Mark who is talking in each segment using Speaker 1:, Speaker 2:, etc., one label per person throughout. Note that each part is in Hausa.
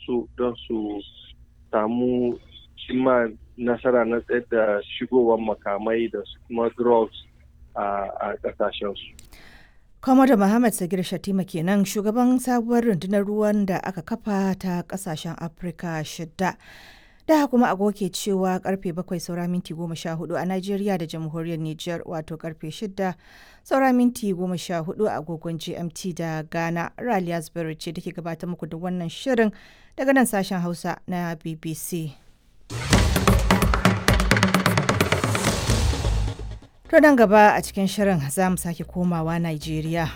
Speaker 1: su don su samu cimma nasara na tsayar da shigowar makamai da kuma drugs a ƙasashensu.
Speaker 2: Kwamada Muhammad Sagir Shatima kenan shugaban sabuwar rundunar ruwan da aka kafa ta kasashen Afirka shidda. Da kuma agoke cewa karfe bakwai saura minti goma sha hudu a Najeriya da jamhuriyar Nijar wato karfe shidda saura minti goma sha hudu a agogon GMT da Ghana. Raliya Zubairu ce take gabatar muku da wannan shirin daga nan sashen Hausa na BBC. To nan gaba a cikin shirin za mu sake komawa Najeriya.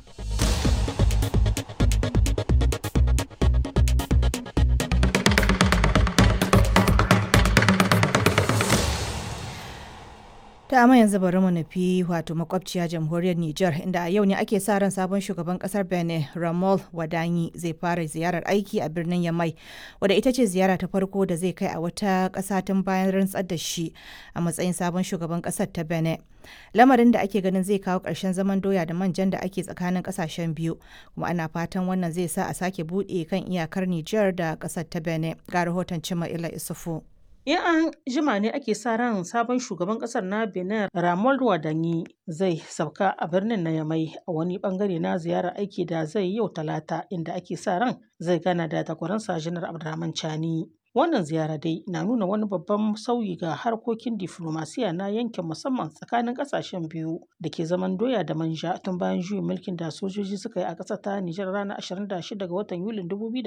Speaker 2: ta amma yanzu bari mu nufi wato makwabciya jamhuriyar Nijar inda a yau ne ake sa ran sabon shugaban kasar Benin Ramol Wadanyi zai fara ziyarar aiki a birnin Yamai wadda ita ce ziyara ta farko da zai kai a wata ƙasa tun bayan rantsar da shi a matsayin sabon shugaban ƙasar ta Benin. Lamarin da ake ganin zai kawo ƙarshen zaman doya da manjan da ake tsakanin ƙasashen biyu kuma ana fatan wannan zai sa a sake buɗe kan iyakar Nijar da ƙasar ta Benin. Ga rahoton Cima Ila Isufu.
Speaker 3: In an jima ne ake sa ran sabon shugaban kasar na Benin Ramon Wadanyi zai sauka a birnin na Yamai a wani bangare na ziyarar aiki da zai yau talata inda ake sa ran zai gana da takwaransa Janar Abdurrahman Chani. Wannan ziyara dai na nuna wani babban sauyi ga harkokin diflomasiya na yankin musamman tsakanin kasashen biyu da ke zaman doya da manja tun bayan juyin mulkin da sojoji suka yi a ƙasar ta Nijar ranar 26 ga watan Yulin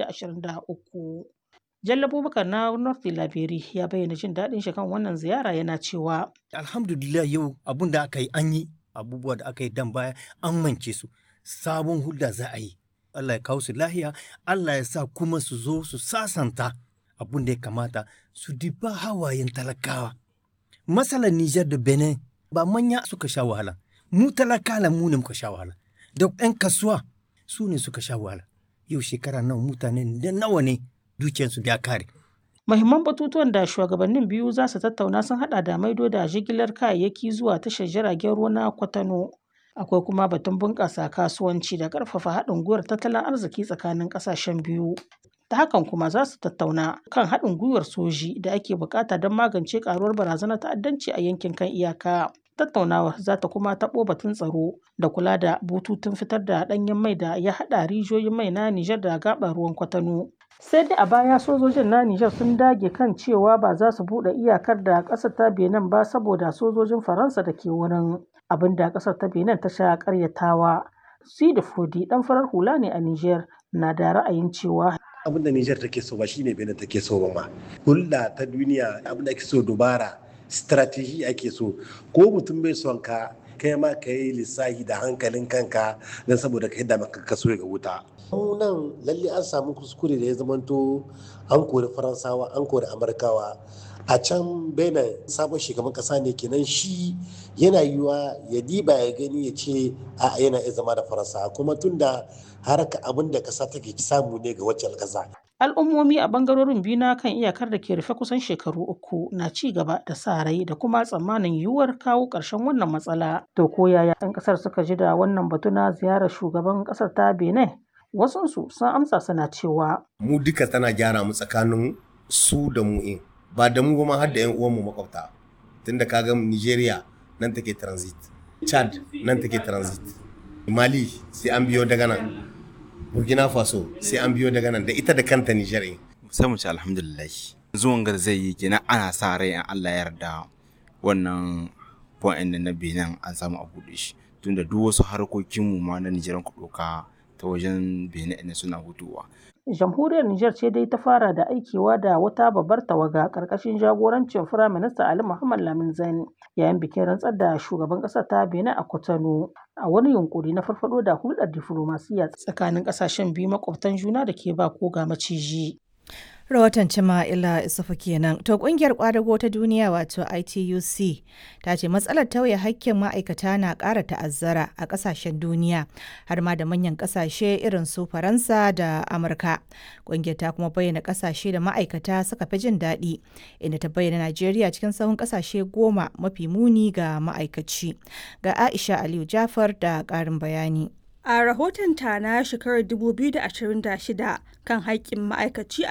Speaker 3: 2023. Jalla Abubakar na North Labiri ya bayyana jin daɗin shi kan wannan ziyara yana cewa.
Speaker 4: Alhamdulillah yau abun da aka yi an yi abubuwa da aka yi dan baya an mance su sabon hulda za a yi. Allah ya kawo su lahiya, Allah ya sa kuma su zo su sasanta abun da ya kamata su diba hawayen talakawa. Masalar Nijar da Benin ba manya suka sha wahala, mu talakala mu ne muka sha wahala, da 'yan kasuwa su ne suka sha wahala. Yau shekara nawa mutane da nawa ne dukiyarsu ya kare.
Speaker 3: Mahimman batutuwan da shugabannin biyu za su tattauna sun hada da maido da jigilar kayayyaki zuwa tashar jiragen ruwa na Kwatano. Akwai kuma batun bunƙasa kasuwanci da ƙarfafa haɗin gwiwar tattalin arziki tsakanin ƙasashen biyu. Ta hakan kuma za su tattauna kan haɗin gwiwar soji da ake buƙata don magance ƙaruwar barazanar ta'addanci a yankin kan iyaka. Tattaunawar za ta kuma taɓo batun tsaro da kula da bututun fitar da ɗanyen mai da ya haɗa rijiyoyin mai na Nijar da gaɓar ruwan Kwatano. sai dai a baya sojojin na Nijar sun dage kan cewa ba za su buɗe iyakar da ƙasar ta Benin ba saboda sojojin Faransa da ke wurin abin da ƙasar ta Benin ta sha ƙaryatawa. Sidi Fodi ɗan farar hula ne a Nijar na da ra'ayin cewa
Speaker 5: abin da Nijar take so ba shine Benin take so ba ma. Hulɗa ta duniya abin da ake so dubara strategy ake so ko mutum bai son ka kai ma ka yi lissahi da hankalin kanka don saboda ka yadda maka kaso ga wuta. nan lalle an samu kuskure da ya zamanto an kori faransawa an kori amurkawa a can benin sabon shugaban kasa ne kenan shi yana yiwa ya diba ya gani ya ce a yana iya zama da faransa kuma tunda haraka abin da kasa take samu ne ga wacce kasa
Speaker 3: al'ummomi a bangarorin biyu na kan iyakar da ke rufe kusan shekaru uku na ci gaba da sa rai da kuma tsammanin yiwuwar kawo ƙarshen wannan matsala to ko yaya 'yan ƙasar suka ji da wannan batu na ziyarar shugaban ƙasar ta benin wasunsu sun amsa suna cewa
Speaker 4: mu duka tana gyara mu tsakanin su da mu in ba da mu ma har da 'yan uwanmu makwabta tunda kaga nigeria nan take transit chad nan take transit mali sai an biyo daga nan burkina faso sai an biyo daga nan da ita da kanta nijar
Speaker 6: sai mu ci alhamdulillah zuwan ga zai yi kenan ana sa rai in allah yarda wannan point na benin an samu a buɗe shi tunda duk wasu harkokinmu ma na nijar ku ɗauka ta wajen benin ne suna hutuwa
Speaker 3: jamhuriyar Nijar ce dai ta fara da aikewa da wata babbar tawaga ƙarƙashin jagorancin Firaminista Ali Muhammad Lamin Zain yayin bikin rantsar da shugaban ƙasar ta Benin a Cotonou a wani yunkuri na farfado da hulɗar diflomasiyya tsakanin ƙasashen biyu makwabtan juna da ke ba ko ga maciji.
Speaker 2: rahoton cima ila isufu kenan to kungiyar kwadago ta duniya wato ituc ta ce matsalar tauye hakkin ma'aikata na ƙara ta'azzara a ƙasashen duniya har ma da manyan ƙasashe irin su faransa da amurka kungiyar ta kuma bayyana ƙasashe da ma'aikata suka fi jin daɗi inda ta bayyana najeriya cikin sahun ƙasashe goma mafi muni ga ma'aikaci ga aisha aliyu jafar da ƙarin bayani
Speaker 7: A rahotonta na shekarar 2026 kan haƙƙin ma'aikaci